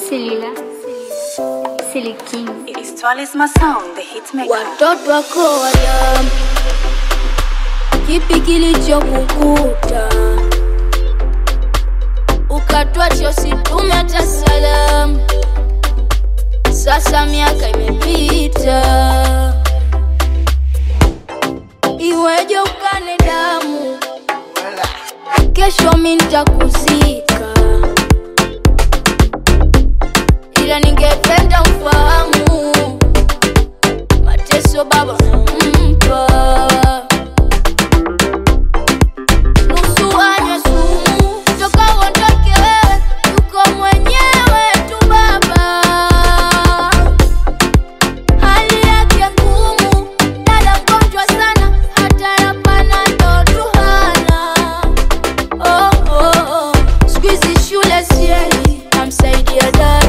Selila. Seli King. It's Twalisma Sound, the hitmaker. watoto wako wadamu, kipi kilichokukuta ukatwacha usitume hata salamu? Sasa miaka imepita, iweje ukane damu? Kesho mi nitakuzika, ila ningependa ufahamu mateso baba nampa nusu anywe sumu toka uondoke wewe yuko mwenyewe tu baba hali yake ngumu dada mgonjwa sana hata ya panado tu hana oh, oh, oh. siku hizi shule sieli namsaidia dada